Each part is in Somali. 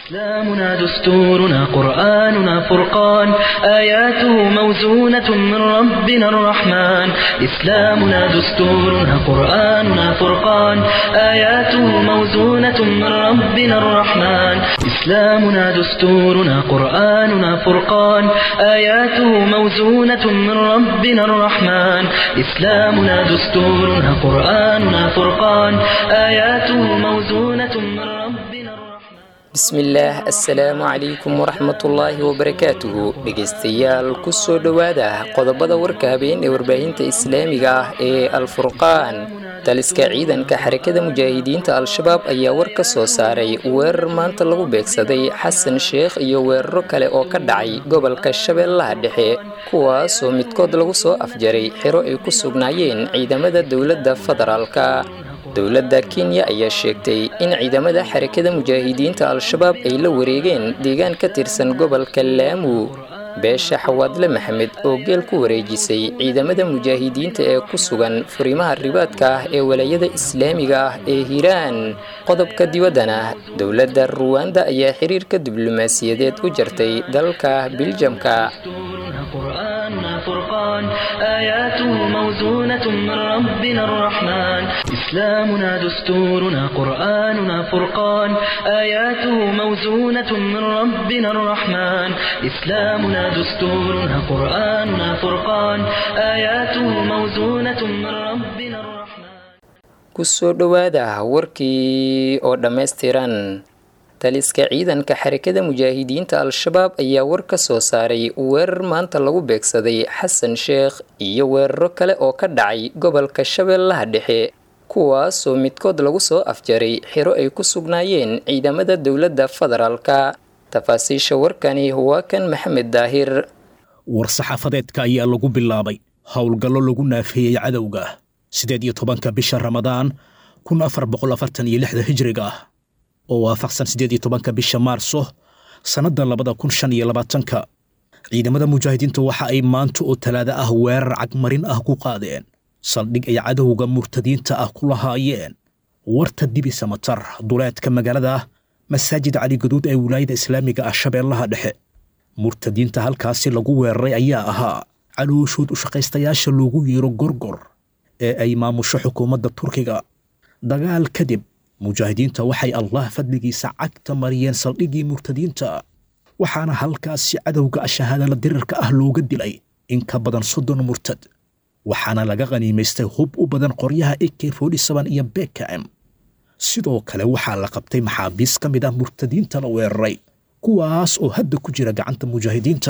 إسلامنا دستورنا قرآننا فرقان آياته موزونة من ربنا الرحمن إسلامنا دستورنا قرآننا فرقان آياته موزونة من ربنا الرحمن إسلامنا دستورنا قرآننا فرقان آياته موزونة من ربنا الرحمن إسلامنا دستورنا قرآننا فرقان آياته موزونة من ربنا الرحمن bismillaah assalaamu calaykum waraxmatullaahi wabarakaatuhu dhegaystayaal kusoo dhowaada qodobada warka habeen ee warbaahinta islaamiga ah ee alfurqaan taliska ciidanka xarakada mujaahidiinta al-shabaab ayaa war ka soo saaray weerar maanta lagu beegsaday xasan sheekh iyo weeraro kale oo ka dhacay gobolka shabeellaha dhexe kuwaasoo midkood lagu soo afjaray xero ay ku sugnaayeen ciidamada dowladda federaalka dowladda kenya ayaa sheegtay in ciidamada xarakada mujaahidiinta al-shabaab ay la wareegeen deegaan ka tirsan gobolka laamu beesha xawaadle maxamed oo geel ku wareejisay ciidamada mujaahidiinta ee ku sugan furimaha ribaadka ah ee walaayada islaamiga ah ee hiiraan qodobka dibaddana dowladda ruwanda ayaa xiriirka diblomaasiyadeed u jartay dalka biljamka قرآننا فرقان آياته موزونة من ربنا الرحمن إسلامنا دستورنا قرآننا فرقان آياته موزونة من ربنا الرحمن إسلامنا دستورنا قرآننا فرقان آياته موزونة من ربنا الرحمن kusoo dhowaada warkii oo dhammaystiran taliska ciidanka xarakada mujaahidiinta al-shabaab ayaa war ka soo saaray weerar maanta lagu beegsaday xasan sheekh iyo weeraro kale oo ka dhacay gobolka shabeellaha dhexe kuwaasoo midkood lagu soo afjaray xero ay ku sugnaayeen ciidamada dowladda federaalka tafaasiisha warkani waa kan maxamed daahir war-saxaafadeedka ayaa lagu bilaabay howlgallo lagu naafeeyey cadowga siddeed iyo tobanka bisha ramadaan kun afar boqol afartan iyo lixda hijriga ah oo waafaqsan siddeed iyo tobanka bisha maarso sannadda labada kun shan iyo labaatanka ciidamada mujaahidiinta waxa ay maanta oo talaado ah weerar cagmarin ah ku qaadeen saldhig ay cadowga murtadiinta ah ku lahaayeen warta dibi samatar duleedka magaalada masaajid cali gaduud ee wilaayada islaamiga ah shabeellaha dhexe murtadiinta halkaasi lagu weeraray ayaa ahaa calooshood u shaqaystayaasha loogu yeero gorgor ee ay maamusho xukuumadda turkiga dagaal kadib mujaahidiinta waxay allah fadligiisa cagta mariyeen saldhiggii murtadiinta waxaana halkaasi cadowga shahaadala dirirka ah looga dilay in ka badan soddon murtad waxaana laga qhaniimaystay hub u badan qoryaha ak iyo bekam sidoo kale waxaa la qabtay maxaabiis ka mid ah murtadiinta la weeraray kuwaas oo hadda ku jira gacanta mujaahidiinta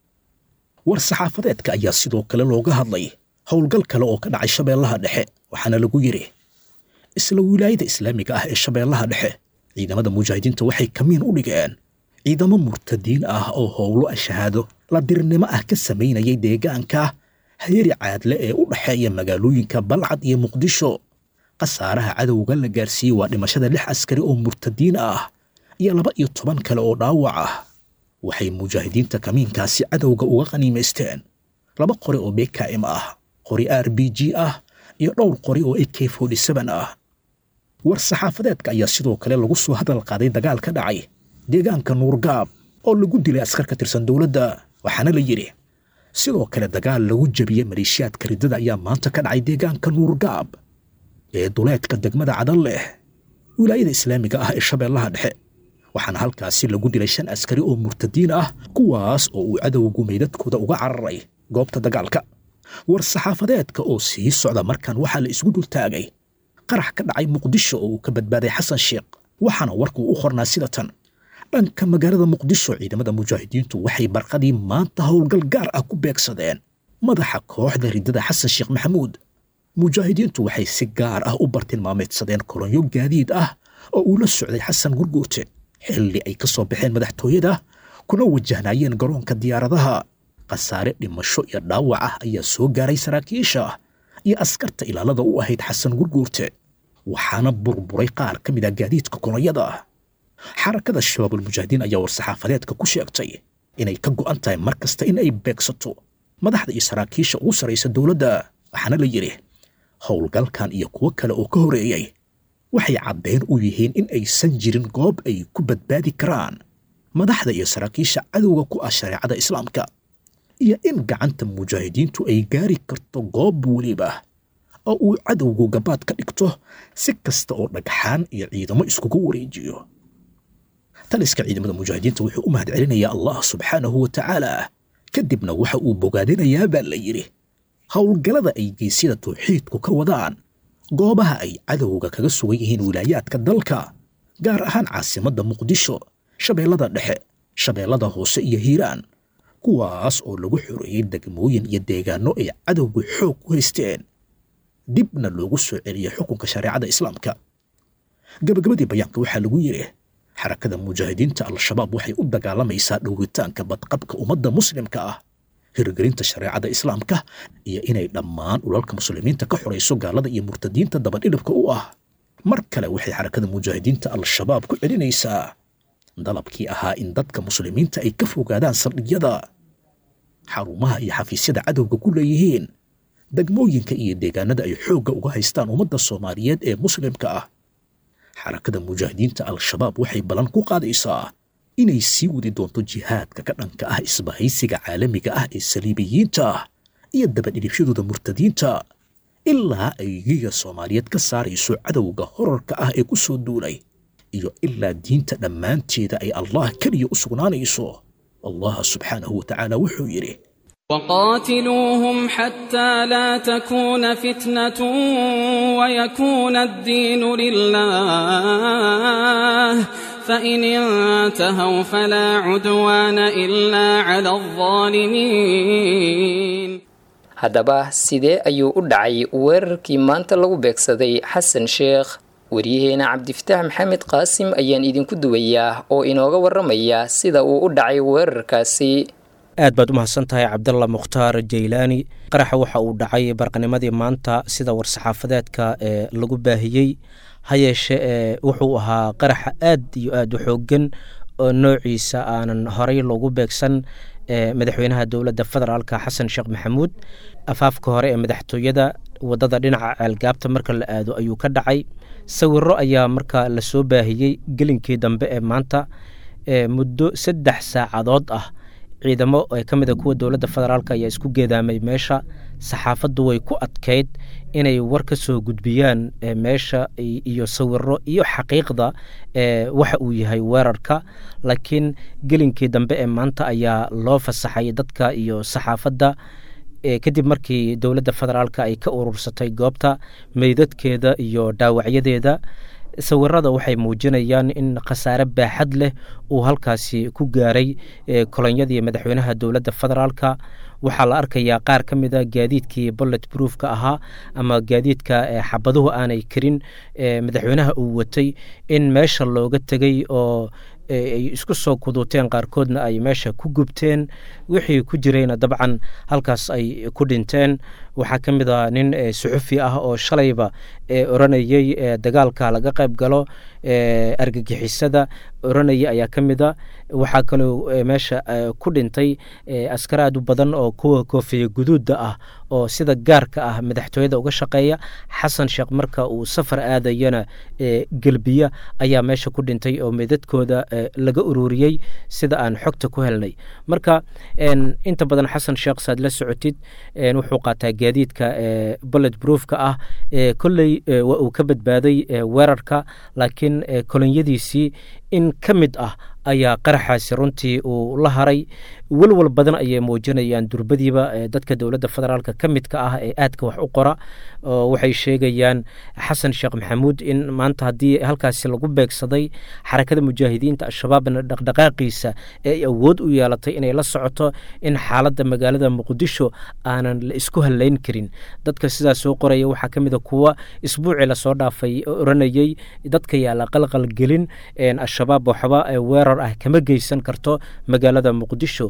war saxaafadeedka ayaa sidoo kale looga hadlay howlgal kale oo ka dhacay shabeellaha dhexe waxaana lagu yidhi isla wilaayada islaamiga ah ee shabeellaha dhexe ciidamada mujaahidiinta waxay kamiin u dhigeen ciidamo murtadiin ah oo howlo shahaado la dirnimo ah ka samaynayay deegaanka hayari caadle ee u dhexeeya magaalooyinka balcad iyo muqdisho khasaaraha cadowga la gaarsiiyey waa dhimashada lix askari oo murtadiin ah iyo laba iyo toban kale oo dhaawac ah waxay mujaahidiinta kamiinkaasi cadowga uga qaniimaysteen laba qori oo bkm ah qori r b g ah iyo dhowr qori oo ak ah war saxaafadeedka ayaa sidoo kale lagu soo hadal qaaday dagaal ka dhacay deegaanka nuurgaab oo lagu dilay askar ka tirsan dowladda waxaana la yidhi sidoo kale dagaal lagu jebiyey maleeshiyaadka riddada ayaa maanta ka dhacay deegaanka nuurgaab ee duleedka degmada cadan leh wilaayada islaamiga ah ee shabeellaha dhexe waxaana halkaasi lagu dilay shan askari oo murtadiin ah kuwaas oo uu cadowgu meydadkooda uga cararay goobta dagaalka war saxaafadeedka oo sii socda markan waxaa la isgu dultaagay qarax ka dhacay muqdisho oo uu ka badbaaday xasan sheekh waxaana warkuu u qornaa sida tan dhanka magaalada muqdisho ciidamada mujaahidiintu waxay barqadii maanta howlgal gaar ah ku beegsadeen madaxa kooxda riddada xasan sheekh maxamuud mujaahidiintu waxay si gaar ah u bartilmaameedsadeen kolonyo gaadiid ah oo uu la socday xasan gurguute xilli ay ka soo baxeen madaxtooyada kuna wajahnaayeen garoonka diyaaradaha khasaare dhimasho iyo dhaawac ah ayaa soo gaaray saraakiisha iyo askarta ilaalada u ahayd xasan gurguurte waxaana burburay qaar ka mid ah gaadiidka kolonyada xarakada shabaabulmujaahidiin ayaa war-saxaafadeedka ku sheegtay inay ka go'an tahay mar kasta in ay beegsato madaxda iyo saraakiisha ugu sarraysa dowladda waxaana la yidhi howlgalkan iyo kuwo kale oo ka horeeyey waxay caddayn u yihiin in aysan jirin goob ay ku badbaadi karaan madaxda iyo saraakiisha cadowga ku ah shareecada islaamka iyo in gacanta mujaahidiintu ay gaari karto goob weliba oo uu cadowgu gabaad ka dhigto si kasta oo dhagxaan iyo ciidamo iskugu wareejiyo taliska ciidamada mujaahidiinta wuxuu u mahad celinayaa allah subxaanahu wa tacaala kadibna waxa uu bogaadinayaa baa la yidhi howlgallada ay geesyada tawxiidku ka wadaan goobaha ay cadowga kaga sugan yihiin wilaayaadka dalka gaar ahaan caasimadda muqdisho shabeellada dhexe shabeellada hoose iyo hiiraan kuwaas oo lagu xoreeyey degmooyin iyo deegaanno ay cadowgu xoog ku haysteen dibna loogu soo celiyey xukunka shareecada islaamka gabagabadii bayaanka waxaa lagu yidhi xarakada mujaahidiinta al-shabaab waxay u dagaalamaysaa dhowritaanka badqabka ummadda muslimka ah hirgelinta shareecada islaamka iyo inay dhammaan ulalka muslimiinta ka xorayso gaalada iyo murtadiinta dabadhidhibka u ah mar kale waxay xarakada mujaahidiinta al-shabaab ku celinaysaa dalabkii ahaa in dadka muslimiinta ay ka fogaadaan saldhigyada xarumaha iyo xafiisyada cadowga ku leeyihiin degmooyinka iyo deegaanada ay xoogga uga haystaan ummadda soomaaliyeed ee muslimka ah xarakada mujaahidiinta al-shabaab waxay ballan ku qaadaysaa inay sii wadi doonto jihaadka ka dhanka ah isbahaysiga caalamiga ah ee saliibiyiinta ah iyo dabadhidhibshadooda murtadiinta ilaa ay giga soomaaliyeed ka saarayso cadowga horarka ah ee ku soo duulay iyo ilaa diinta dhammaanteeda ay allah keliya u sugnaanayso allah subxaanahu wa tacaala wuxuu yidhi وقاتلوهم حتى لا تكون فتنة ويكون الدين لله فإن انتهوا فلا عدوان إلا على الظالمين haddaba sidee ayuu u dhacay weerarkii maanta lagu beegsaday xasan sheekh waryaheena cabdifataax maxamed qaasim ayaan idinku duwayaa oo inooga warramaya sida uu u dhacay weerarkaasi aad baad u mahadsan tahay cabdalla mukhtaar jaylaani qaraxa waxa uu dhacay barqanimadii maanta sida war-saxaafadeedka ee lagu baahiyey ha yeeshe ee wuxuu ahaa qaraxa aad iyo aad u xooggan oo noociisa aanan horey loogu beegsan ee madaxweynaha dowladda federaalka xasan sheekh maxamuud afaafka hore ee madaxtooyada wadada dhinaca ceelgaabta marka la aado ayuu ka dhacay sawiro ayaa marka lasoo baahiyey gelinkii dambe ee maanta ee muddo saddex saacadood ah ciidamo ee ka mid a kuwa dowladda federaalk ayaa isku geedaamay meesha saxaafaddu way ku adkayd inay war ka soo gudbiyaan meesha iyo sawiro iyo xaqiiqda waxa uu yahay weerarka laakiin gelinkii dambe ee maanta ayaa loo fasaxay dadka iyo saxaafadda kadib markii dowladda federaalk ay ka urursatay goobta meydadkeeda iyo dhaawacyadeeda sawirada waxay muujinayaan in khasaare baaxad leh uu halkaasi ku gaaray kolonyadii madaxweynaha dowladda federaalka waxaa la arkayaa qaar ka mid a gaadiidkii bollet broofka ahaa ama gaadiidka xabaduhu aanay karin madaxweynaha uu watay in meesha looga tegey oo ay isku soo kuduuteen qaarkoodna ay meesha ku gubteen wixii ku jirayna dabcan halkaas ay ku dhinteen waxaa ka mid a nin suxufi ah oo shalayba oranayey dagaalka laga qayb galo argagixisada oranaya ayaa ka mid a waxaa kaloo meesha ku dhintay askar aad u badan oo kuwa koofiya guduudda ah oo sida gaarka ah madaxtooyada uga shaqeeya xasan sheekh marka uu safar aadayana gelbiya ayaa meesha ku dhintay oo meydadkooda laga ururiyey sida aan xogta ku helnay marka inta badan xasan sheekh saad la socotid wuxuu qaataa gaadiidka bollet broofka ah kolley waa uu ka badbaaday weerarka laakiin kolonyadiisii in ka mid ah ayaa qaraxaasi runtii uu la haray welwal badan ayay muujinayaan durbadiiba dadka dowladda federaalk ka midka ah ee aadka wax u qora oo waxay sheegayaan xasan sheekh maxamuud in maanta haddii halkaasi lagu beegsaday xarakada mujaahidiinta al-shabaabna dhaqdhaqaaqiisa ee ay awood u yeelatay inay la socoto in xaaladda magaalada muqdisho aanan la isku hallayn karin dadka sidaas soo qoraya waxaa ka mid a kuwa isbuucii lasoo dhaafay oranayey dadka yaa la qalqal gelin al-shabaab waxba weerar ah kama geysan karto magaalada muqdisho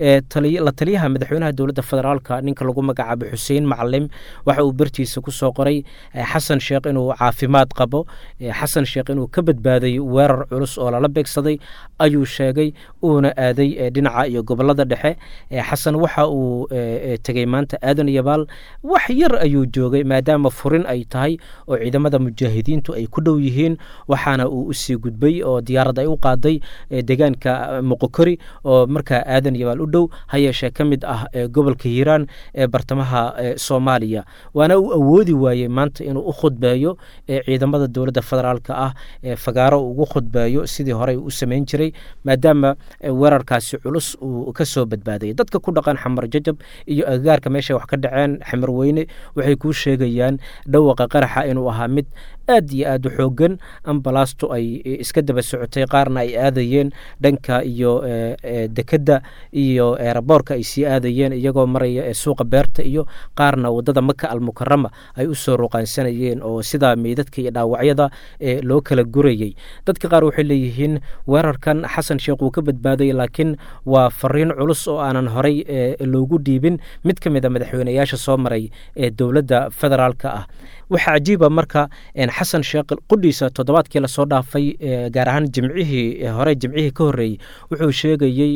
la taliyaha madaxweynaha dowladda federaalka ninka lagu magacaabo xuseen macalim waxa uu bartiisa ku soo qoray xasan sheekh inuu caafimaad qabo xasan sheekh inuu ka badbaaday weerar culus oo lala beegsaday ayuu sheegay uuna aaday dhinaca iyo gobolada dhexe xasan waxa uu tegey maanta aadan yabaal wax yar ayuu joogay maadaama furin ay tahay oo ciidamada mujaahidiintu ay ku dhow yihiin waxaana uu usii gudbay oo diyaarad ay u qaaday deegaanka muqokori oo markaa aadan yabaal u dhow ha yeeshee ka mid ah gobolka hiiraan ee bartamaha soomaaliya waana uu awoodi waayey maanta inuu u khudbeeyo ciidamada dowladda federaalka ah fagaaro ugu khudbeeyo sidii horey u samayn jiray maadaama weerarkaasi culus uu ka soo badbaadayay dadka ku dhaqan xamar jajab iyo agagaarka meeshay wax ka dhaceen xamar weyne waxay kuu sheegayaan dhawaqa qaraxa inuu ahaa mid aad iyo aad u xoogan ambalaastu ay iska daba socotay qaarna ay aadayeen dhanka iyo dekedda iyo eraboorka ay sii aadayeen iyagoo maraya suuqa beerta iyo qaarna wadada maka almukarama ay u soo ruqaansanayeen oo sidaa meydadka iyo dhaawacyada loo kala gurayey dadka qaar waxay leeyihiin weerarkan xasan sheekh wuu ka badbaaday laakiin waa fariin culus oo aanan horey loogu dhiibin mid ka mid a madaxweyneyaasha soo maray ee dowladda federaalka ah waxaa cajiiba marka xasan sheekh qudhiisa toddobaadkii lasoo dhaafay gaar ahaan jimcihii hore jimcihii ka horreeyey wuxuu sheegayey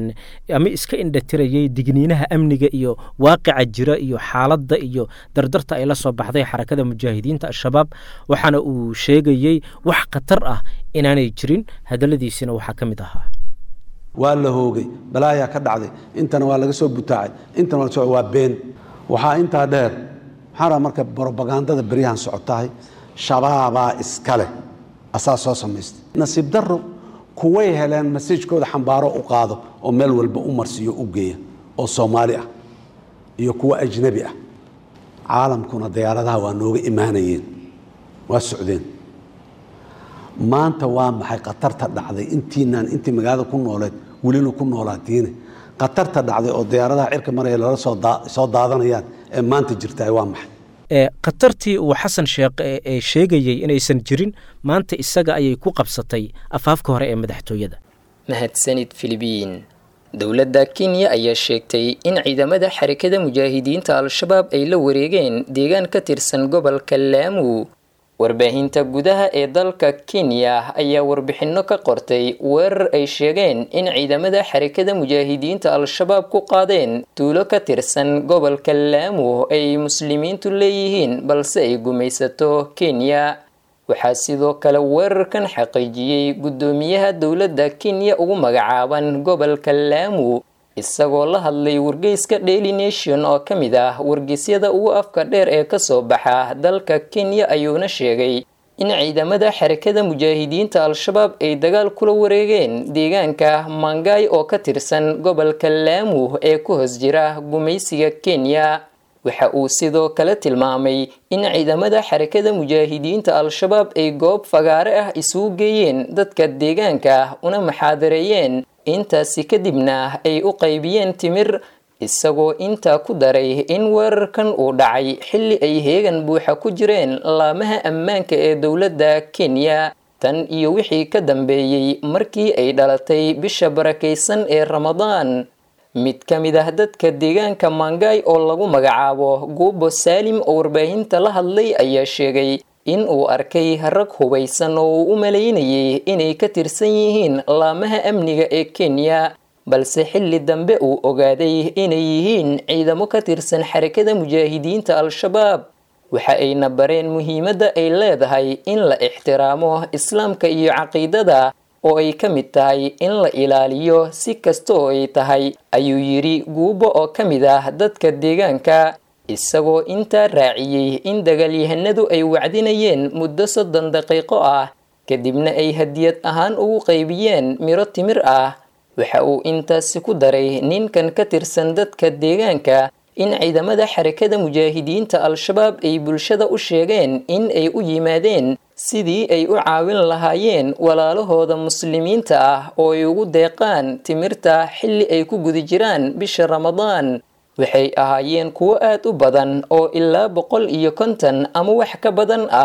ama iska indhatirayey digniinaha amniga iyo waaqica jira iyo xaaladda iyo dardarta ay la soo baxday xarakada mujaahidiinta al-shabaab waxaana uu sheegayey wax khatar ah inaanay jirin hadalladiisina waxaa ka mid ahaa waa la hoogay balaayaa ka dhacday intana waa laga soo butaacay intana waa been waxaa intaa dheer maxaa raa marka brobagandada beryahan socotahay shabaabaa iska leh asaa soo samaystay nasiib daro kuway heleen masajkooda xambaaro u qaado oo meel walba u marsiiyo u geeya oo soomaali ah iyo kuwo ajnabi ah caalamkuna diyaaradaha waa nooga imaanayeen waa socdeen maanta waa maxay khatarta dhacday intiinaan intii magaalada ku nooleed welina ku noolaatiine khatarta dhacday oo diyaaradaha cirka maraya lala soo daadanayaan ee maanta jirtaay waa maxay khatartii uu xasan sheekh ee sheegayey inaysan jirin maanta isaga ayay ku qabsatay afaafka hore ee madaxtooyada mahadsanid filibiin dowladda kenya ayaa sheegtay in ciidamada xarakada mujaahidiinta al-shabaab ay la wareegeen deegaan ka tirsan gobolka laamu warbaahinta gudaha ee dalka kenya ayaa warbixinno ka qortay weerar ay sheegeen in ciidamada xarakada mujaahidiinta al-shabaab ku qaadeen tuulo ka tirsan gobolka laamu ay muslimiintu leeyihiin balse ay gumaysato kenya waxaa sidoo kale weerarkan xaqiijiyey guddoomiyaha dowladda kenya ugu magacaaban gobolka laamu isagoo la hadlay wargeyska daily nation oo ka mid ah wargeysyada ugu afka dheer ee kasoo baxa dalka kenya ayuuna sheegay in ciidamada xarakada mujaahidiinta al-shabaab ay dagaal kula wareegeen deegaanka mangay oo ka tirsan gobolka laamu ee ku hoos jira gumaysiga kenya waxa uu sidoo kale tilmaamay in ciidamada xarakada mujaahidiinta al-shabaab ay goob fagaare ah isugu geeyeen dadka deegaanka una maxaadareeyeen intaasi kadibna ay u qaybiyeen timir isagoo intaa ku daray in weerarkan uu dhacay xilli ay heegan buuxa ku jireen laamaha ammaanka ee dowladda kenya tan iyo wixii ka dambeeyey markii ay dhalatay bisha barakaysan ee ramadaan mid ka mid ah dadka deegaanka mangay oo lagu magacaabo guubo saalim oo warbaahinta la hadlay ayaa sheegay in uu arkay rag hubaysan oo uu u malaynayay inay ka tirsan yihiin laamaha amniga ee kenya balse xilli dambe uu ogaaday inay yihiin ciidamo ka tirsan xarakada mujaahidiinta al-shabaab waxa ayna bareen muhiimadda ay leedahay in la ixtiraamo islaamka iyo caqiidada oo ay ka mid tahay in la ilaaliyo si kasta oo ay tahay ayuu yidhi guubo oo ka mid ah dadka deegaanka isagoo intaa raaciyey in dagaalyahanadu ay wacdinayeen muddo soddon daqiiqo ah kadibna ay hadiyad ahaan ugu qaybiyeen miro timir ah waxa uu intaasi ku daray ninkan ka tirsan dadka deegaanka in ciidamada xarakada mujaahidiinta al-shabaab ay bulshada u sheegeen in ay u yimaadeen sidii ay u caawin lahaayeen walaalahooda muslimiinta ah oo ay ugu deeqaan timirta xilli ay ku guda jiraan bisha ramadaan waxay ahaayeen kuwo aad u badan oo ilaa boqol iyo konton ama wax ka badan ah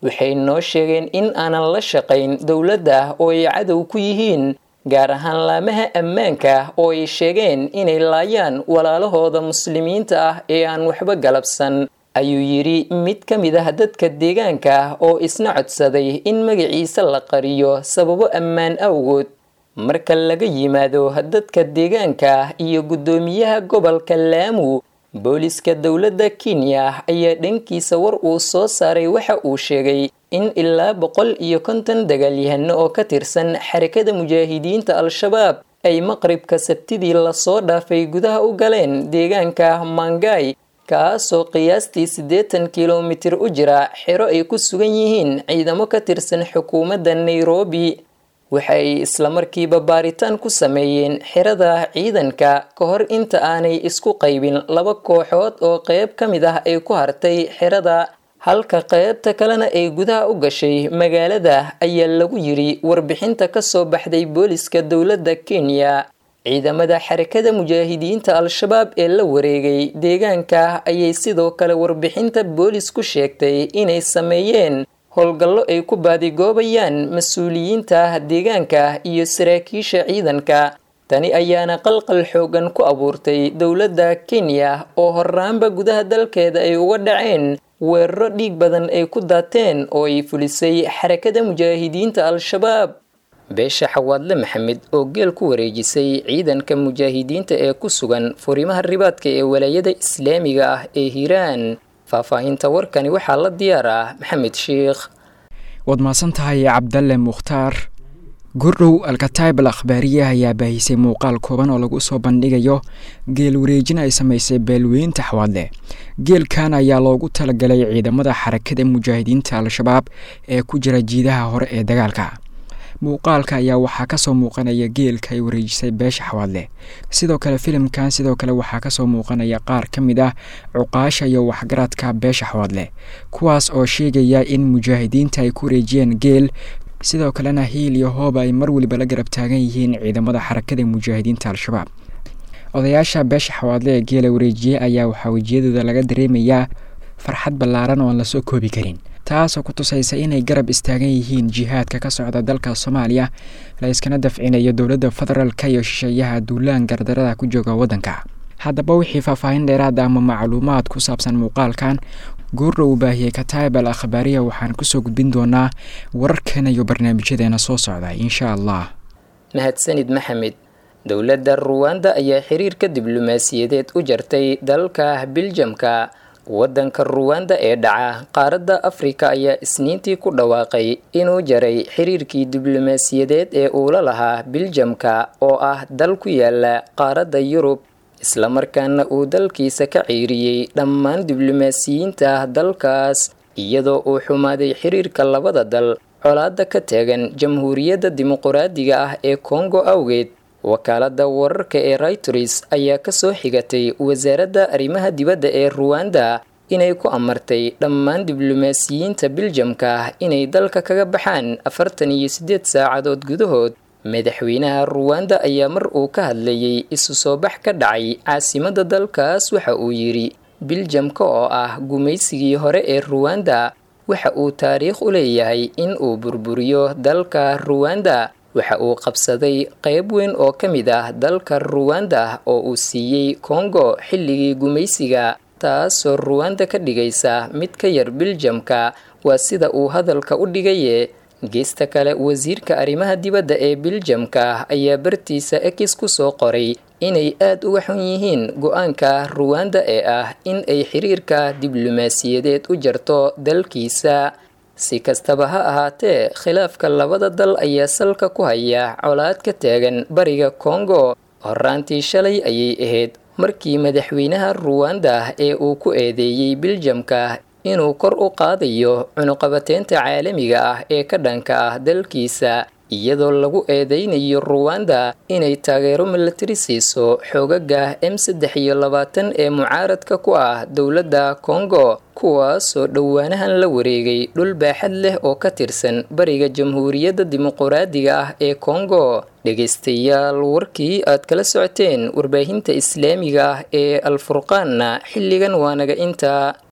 waxay noo sheegeen in aanan la shaqayn dowladda oo ay cadow ku yihiin gaar ahaan laamaha ammaanka oo ay sheegeen inay laayaan walaalahooda muslimiinta ah ee aan waxba galabsan ayuu yidhi mid ka mid ah dadka deegaanka oo isna codsaday in magaciisa la qariyo sababo ammaan awgood marka laga yimaado dadka deegaanka iyo guddoomiyaha gobolka laamu booliska dowladda kenya ayaa dhankiisa war uu soo saaray waxa uu sheegay in ilaa boqol iyo konton dagaalyahano oo ka tirsan xarakada mujaahidiinta al-shabaab ay maqribka sabtidii lasoo dhaafay gudaha u galeen deegaanka mangay kaasoo qiyaastii siddeetan kilomitir u jira xero ay ku sugan yihiin ciidamo ka tirsan xukuumadda nairobi waxay islamarkiiba baaritaan ku sameeyeen xerada ciidanka ka hor inta aanay isku qaybin laba kooxood oo qeyb ka mid ah ay ku hartay xerada halka qeybta kalena ay gudaha u gashay magaalada ayaa lagu yidhi warbixinta ka soo baxday booliska dowladda kenya ciidamada xarakada mujaahidiinta al-shabaab ee la wareegay deegaanka ayay sidoo kale warbixinta boolis ku sheegtay inay sameeyeen howlgallo ay ku baadigoobayaan mas-uuliyiinta deegaanka iyo saraakiisha ciidanka tani ayaana qalqal xoogan ku abuurtay dowladda kenya oo horaanba gudaha dalkeeda ay uga dhaceen weeraro dhiig badan ay ku daateen oo ay fulisay xarakada mujaahidiinta al-shabaab beesha xawaadle maxamed oo geel ku wareejisay ciidanka mujaahidiinta ee ku sugan furimaha ribaadka ee walaayada islaamiga ah ee hiiraan faahfaahinta warkani waxaa la diyaar ah maxamed sheikh waad mahadsan tahay cabdalle mukhtaar gurdhow alkataib al akhbaariya ayaa baahisay muuqaal kooban oo lagu soo bandhigayo geel wareejin ay samaysay beelweynta xawaadle geelkan ayaa loogu talagalay ciidamada xarakada mujaahidiinta al-shabaab ee ku jira jiidaha hore ee dagaalka muuqaalka ayaa waxaa kasoo muuqanaya geelka ay wareejisay beesha xawaadle sidoo kale filimkan sidoo kale waxaa kasoo muuqanaya qaar ka mid ah cuqaasha iyo waxgaradka beesha xawaadle kuwaas oo sheegaya in mujaahidiinta ay ku wareejiyeen geel sidoo kalena hiil iyo hooba ay mar weliba la garab taagan yihiin ciidamada xarakada mujaahidiinta al-shabaab odayaasha beesha xawaadle ee geela wareejiyey ayaa waxaa wejiyadooda laga dareemayaa farxad ballaaran oo aan lasoo koobi karin taasoo ku tusaysa inay garab istaagan yihiin jihaadka ka socda dalka soomaaliya la iskana dafcinayo dowladda federaalka iyo shisheeyaha duulaan gardarada ku jooga waddanka haddaba wixii faahfaahin dheeraada ama macluumaad ku saabsan muuqaalkan goordha uu baahiyey kataib al akhbaariya waxaan kusoo gudbin doonaa wararkeena iyo barnaamijyadeena soo socda insha allah mahadsanid maxamed dowladda ruwanda ayaa xiriirka diblomaasiyadeed u jartay dalka biljamka waddanka ruwanda ee dhaca qaaradda afrika ayaa isniintii ku dhawaaqay inuu jaray xiriirkii diblomaasiyadeed ee uu la lahaa biljamka oo ah dal ku yaala qaaradda yurub islamarkaana uu dalkiisa ka ciiriyey dhammaan diblomaasiyiinta dalkaas iyadoo uu xumaaday xiriirka labada dal colaada ka taagan jamhuuriyadda dimuquraadiga ah ee kongo awgeed wakaaladda wararka ee reuters ayaa kasoo xigatay wasaaradda arrimaha dibadda ee ruwanda inay ku amartay dhammaan diblomaasiyiinta biljamka inay dalka kaga baxaan afartan iyo siddeed saacadood gudahood madaxweynaha ruwanda ayaa mar uu ka hadlayay isu soo bax ka dhacay caasimadda dalkaas waxa uu yidhi biljamka oo ah gumaysigii hore ee ruwanda waxa uu taariikh u leeyahay in uu burburiyo dalka ruwanda waxa uu qabsaday qayb weyn oo ka mid ah dalka ruwanda oo uu siiyey kongo xilligii gumaysiga taasoo ruwanda ka dhigaysa mid ka yar biljamka waa sida uu hadalka u dhigaye geesta kale wasiirka arrimaha dibadda ee biljamka ayaa bartiisa ekis ku soo qoray inay aad uga xun yihiin go-aanka ruwanda ee ah in ay xiriirka diblomaasiyadeed u jarto dalkiisa si kastaba ha ahaatee khilaafka labada dal ayaa salka ku haya colaad ka taagan bariga kongo horaantii shalay ayay ahayd markii madaxweynaha ruwanda ee uu ku eedeeyey biljamka inuu kor u qaadayo cunuqabateynta caalamiga ah ee ka dhanka ah dalkiisa iyadoo lagu eedeynayo ruwanda inay taageero milatari siiso xoogaga m saddex iyo labaatan ee mucaaradka ku ah dowladda kongo kuwaasoo dhowaanahan la wareegay dhul baaxad leh oo ka tirsan bariga jamhuuriyadda dimuquraadiga ah ee kongo dhegaystayaal warkii aad kala socoteen warbaahinta islaamiga ah ee alfurqaanna xilligan waa naga intaa